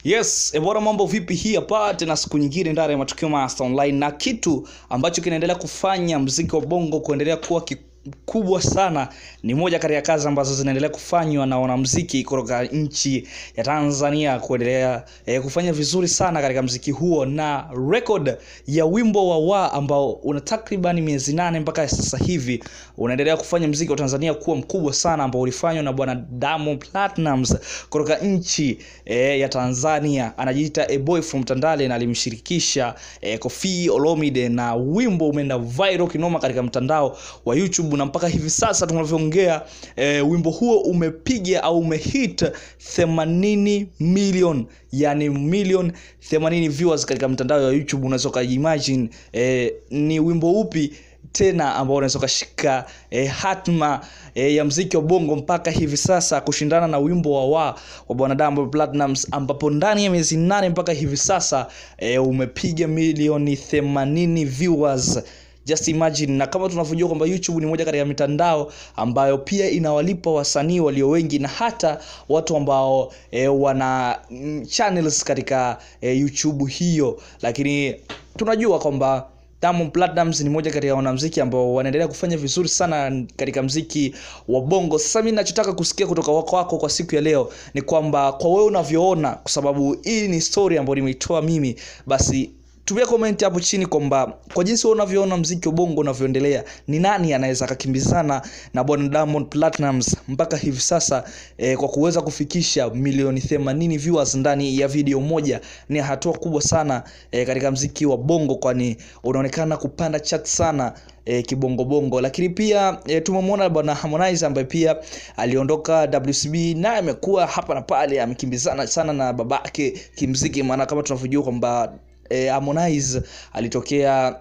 Yes, ebora mambo vipi hii hapa tena siku nyingine ndani ya matukio Master Online na kitu ambacho kinaendelea kufanya mziki wa bongo kuendelea kuwa kikubwa sana ni moja kati ya kazi ambazo zinaendelea kufanywa na wanamziki kutoka nchi ya Tanzania kuendelea eh, kufanya vizuri sana katika mziki huo na record ya wimbo wa wa ambao una takriban miezi nane mpaka sasa hivi unaendelea kufanya mziki wa Tanzania kuwa mkubwa sana ambao ulifanywa na bwana Diamond Platnumz kutoka nchi eh, ya Tanzania anajiita a boy from Tandale na alimshirikisha eh, Koffi Olomide na wimbo umeenda viral kinoma katika mtandao wa YouTube na mpaka hivi sasa tunavyoongea eh, wimbo huo umepiga au umehit 80 million yani million 80 viewers katika mtandao wa YouTube unaweza ukaimagine eh, ni wimbo upi tena ambao unaweza ukashika eh, hatma eh, ya mziki wa bongo mpaka hivi sasa kushindana na wimbo wa wa wa bwana Diamond Platnumz ambapo ndani ya miezi nane mpaka hivi sasa eh, umepiga milioni 80 viewers just imagine na kama tunavyojua kwamba youtube ni moja katika mitandao ambayo pia inawalipa wasanii walio wengi na hata watu ambao e, wana mm, channels katika e, youtube hiyo lakini tunajua kwamba Diamond Platnumz ni moja kati ya wanamziki ambao wanaendelea kufanya vizuri sana katika mziki wa bongo. Sasa mimi ninachotaka kusikia kutoka wako wako kwa siku ya leo ni kwamba kwa wewe unavyoona, kwa sababu hii ni story ambayo nimeitoa mimi, basi tumia comment hapo chini kwamba kwa jinsi wewe unavyoona mziki wa bongo unavyoendelea ni nani anaweza akakimbizana na bwana Diamond Platnumz mpaka hivi sasa eh, kwa kuweza kufikisha milioni 80 viewers ndani ya video moja ni hatua kubwa sana eh, katika mziki wa bongo kwani unaonekana kupanda chat sana e, kibongobongo lakini pia e, tumemwona bwana Harmonize ambaye pia aliondoka WCB naye amekuwa hapa na pale amekimbizana sana na babake kimziki maana kama tunavyojua kwamba e, Harmonize alitokea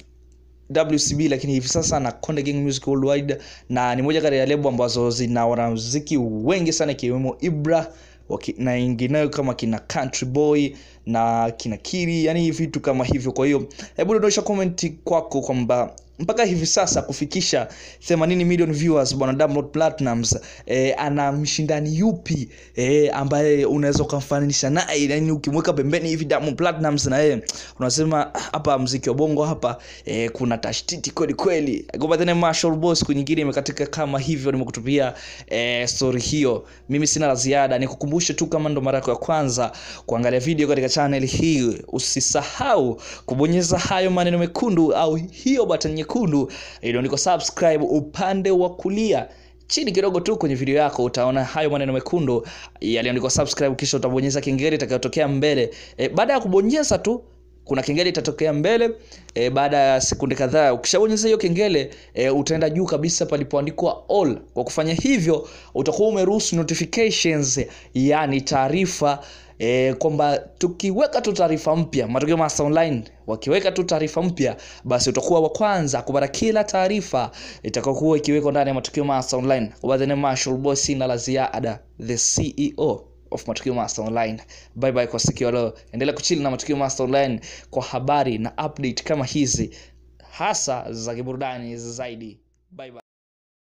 WCB lakini hivi sasa na Konde Gang Music Worldwide na ni moja kati ya lebo ambazo zina wanamuziki wengi sana ikiwemo Ibra waki, na wengineo kama kina Country Boy na kina Kiri yani vitu kama hivyo kwa hiyo hebu dondosha comment kwako kwamba mpaka hivi sasa kufikisha 80 million viewers bwana Diamond Platnumz eh, ana mshindani yupi eh, ambaye unaweza ukamfananisha naye yani ukimweka pembeni hivi Diamond Platnumz na yeye unasema hapa mziki wa bongo hapa eh, kuna tashtiti kweli kweli goba tena Marshall Boss siku nyingine imekatika kama hivyo nimekutupia eh, story hiyo mimi sina la ziada nikukumbushe tu kama ndo mara yako ya kwanza kuangalia video katika channel hii usisahau kubonyeza hayo maneno mekundu au hiyo button nyekundu iliyoandikwa subscribe upande wa kulia chini kidogo tu kwenye video yako utaona hayo maneno mekundu yaliyoandikwa subscribe kisha utabonyeza kengele itakayotokea mbele e, baada ya kubonyeza tu kuna kengele itatokea mbele e, baada ya sekunde kadhaa ukishabonyeza hiyo kengele e, utaenda juu kabisa palipoandikwa all kwa kufanya hivyo utakuwa umeruhusu notifications yani taarifa e, kwamba tukiweka tu taarifa mpya matokeo Master Online wakiweka tu taarifa mpya basi utakuwa wa kwanza kupata kila taarifa itakayokuwa ikiwekwa ndani ya matukio Master Online kwa the name Marshall Boss na la ziada the CEO of matukio Master Online. Bye bye kwa siku ya leo. Endelea kuchili na matukio Master Online kwa habari na update kama hizi hasa za kiburudani zaidi. Bye bye.